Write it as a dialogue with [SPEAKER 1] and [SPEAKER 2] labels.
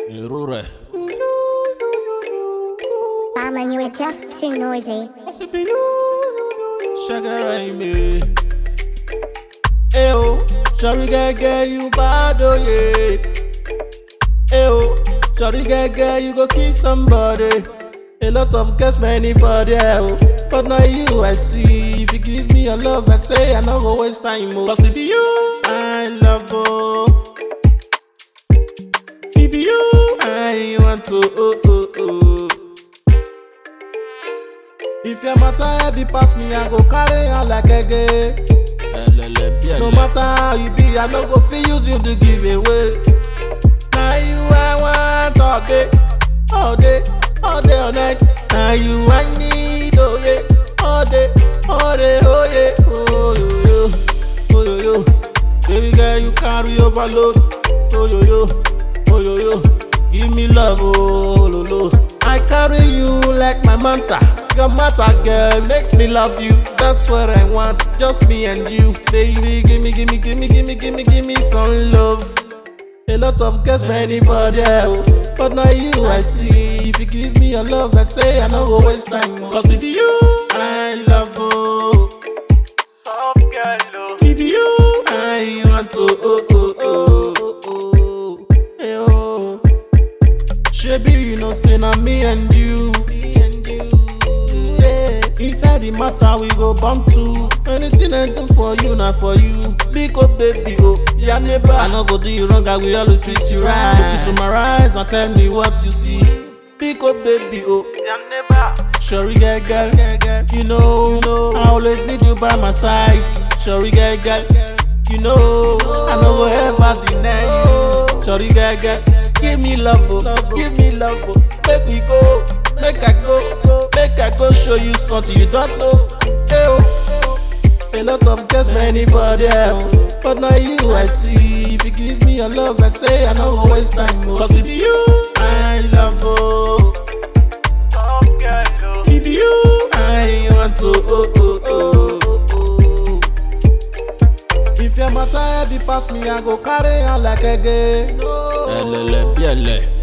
[SPEAKER 1] Irú rẹ̀.
[SPEAKER 2] Barman, you are just too noisy.
[SPEAKER 1] Ṣẹ́gẹ́rẹ́ ìmè. Ẹ o, sọ̀rí gẹ́gẹ́ you bad oye. Ẹ o, sọ̀rí gẹ́gẹ́ you go kill somebody. A lot of girls many for there o. But na you I see. If you give me your love, I say I no go waste time o. Cause it be you I love o. It be you I want to oh oh oh. If your matter heavy pass me, I go carry on like a gay. No matter how you be, I no go fit use you to give away. Now you I want all day, all day, all day, all night. Now you I need, oh yeah, all day, all day, oh yeah, oh yo yo, oh yo yo. Baby girl, you carry overload, oh yo yo, oh yo yo. Give me love, oh lo lo. I carry you like my mantra. Your matter, girl, makes me love you. That's what I want, just me and you. Baby, give me, give me, give me, give me, give me, give me some love. A lot of girls many for there, oh. but now you I see. If you give me your love, I say I no go waste time. oh. Cause if you I love, oh.
[SPEAKER 3] Soft girl, oh.
[SPEAKER 1] If you I want to, oh oh oh oh oh, hey, oh. Shebi you know say na me and you, me and you. Yeah. Inside the matter we go bump to. Anything I do for you, not for you. Big up baby, oh yeah neighbor. I no go do you wrong, I will always treat you right. Look into my eyes and tell me what you see. Big up baby, oh.
[SPEAKER 3] Damn neighbor.
[SPEAKER 1] Shorty girl, girl, you know, I always need you by my side. Shorty girl, girl, you know, I no go ever deny you. Shorty girl, girl, give me love, oh, give me love, oh. make we go, make I go, make I go show you something you don't know. Hey, oh. A lot of girls many for there, oh. but now you I see. If you give me your love, I say I no go waste time. Oh. Cause if you I love, oh.
[SPEAKER 3] Soft girl, oh.
[SPEAKER 1] If you I want to oh oh oh oh oh. If your matter heavy pass me, I go carry on like a gay.
[SPEAKER 4] ẹlẹlẹ bí ẹlẹ